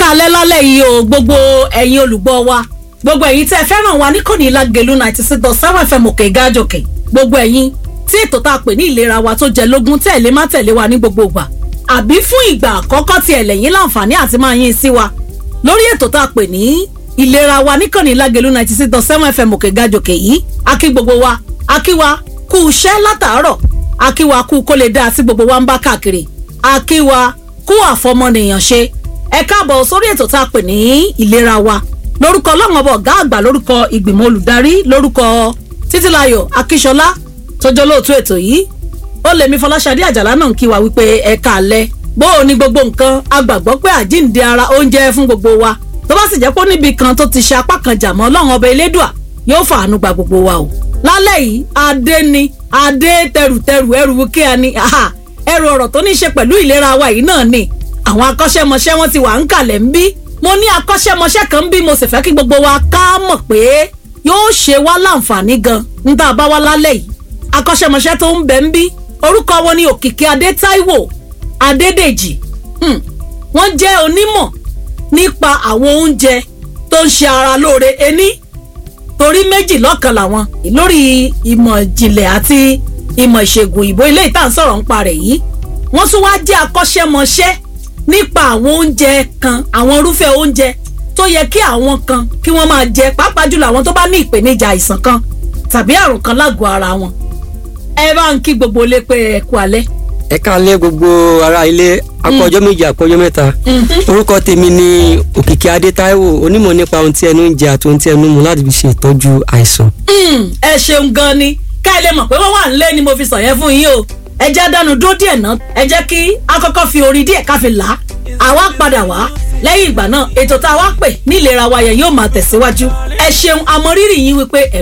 alẹ́ lálẹ́ yìí o gbogbo ẹ̀yin olùgbọ́ wa gbogbo ẹ̀yin tẹ́ ẹ fẹ́ràn wa níkànnì Lágelú ninety six dot seven fm òkè gájòkè gbogbo ẹ̀yin tí ètò tá a pè ní ìlera wa tó jẹ lógún tẹ̀lé má tẹ̀lé wa ní gbogbo ìgbà àbí fún ìgbà àkọ́kọ́ tí ẹlẹ́yìn láǹfààní àti máa yín sí wa lórí ètò tá a pè ní ìlera wa níkànnì Lágelú ninety six dot seven fm òkè gájòkè yìí a kí gbogbo wa a kí wa kú iṣẹ́ látàárọ̀ a kí wa kú kó lè dáa tí gbogbo wa ń bá káàkiri a kí wa kú àfọmọnìyàn ṣe ẹ káàbọ̀ sórí ètò tá a pè ní ìlera wa lórúkọ ọlọ́run ọba ọ̀gá àgbà lórúkọ ìgbìmọ̀ olùdarí lórúkọ títílayọ̀ akíṣọlá tọjọ́ lóòtú ètò yìí ó lèmi fọláṣadé àjàlá náà ń kí wa wípé ẹ káalẹ́ bó o ní gbogbo nǹkan a gbàgbọ́ pé àjíǹde ara oúnjẹ fún gbogbo wa tó bá sì jẹ́ pé níbi kan tó ti ṣe apá kan jà mọ́ ọlọ́run ọba elédùà yóò fàánú gba gbogbo wa o lálẹ́ yìí adé ni adé tẹrùtẹrù ẹrù kí a ní ẹrù ọ̀rọ̀ tó ní í ṣe pẹ̀lú ìlera wa yìí náà ni àwọn akọ́ṣẹ́mọṣẹ́ wọn ti wà ń kalẹ̀ ń bí mo ní akọ́ṣẹ́mọṣẹ́ kan ń bí mo sì fẹ́ kí gbogbo wa ká mọ̀ pé yóò ṣe wá láǹfààní gan ń tá a bá wá lálẹ́ yìí akọ́ṣẹ́mọṣẹ́ tó ń bẹ ń bí orúkọ wọn ni òkìkí adé táíwò adédèjì wọ́n jẹ́ onímọ̀ nípa àwọn oúnjẹ tó ń ṣe ara lóore ení torí méjì lọ́kan làwọn lórí ìmọ̀ ìjìnlẹ̀ àti ìmọ̀ ìṣègùn ìbò ilé ìta ń sọ̀rọ̀ ń parẹ̀ yìí wọ́n tún wá jẹ́ akọ́ṣẹ́mọṣẹ́ nípa àwọn oúnjẹ kan àwọn irúfẹ́ oúnjẹ tó yẹ kí àwọn kan kí wọ́n máa jẹ pàápàá jùlọ àwọn tó bá ní ìpèníjà àìsàn kan tàbí àrùn kan lágọ̀ọ́ ara wọn. ẹ bá ń kí gbogbo ilé pé ẹ kú alẹ́. ẹ káalẹ́ gbogbo ará ilé akọjọ́ méjì akọjọ́ mẹ́ta orúkọ tèmi ni òkìkí adé táíwò onímọ̀ nípa ohun tí ẹnu ń jẹ àti ohun tí ẹnu mu láti fi ṣe ìtọ́jú àìsàn. ẹ ṣeun gan ni ká ẹ lè mọ̀ pé wọ́n wà nílé ni mo fi sọ yẹn fún yín o ẹ jẹ́ dánu dó díẹ̀ náà ẹ jẹ́ kí a kọ́kọ́ fi orin díẹ̀ ká fi là á àwa padà wá lẹ́yìn ìgbà náà ètò tá a wá pè ní ìlera wa yẹn yóò máa tẹ̀síwájú ẹ ṣeun àmọrírì yín wípé ẹ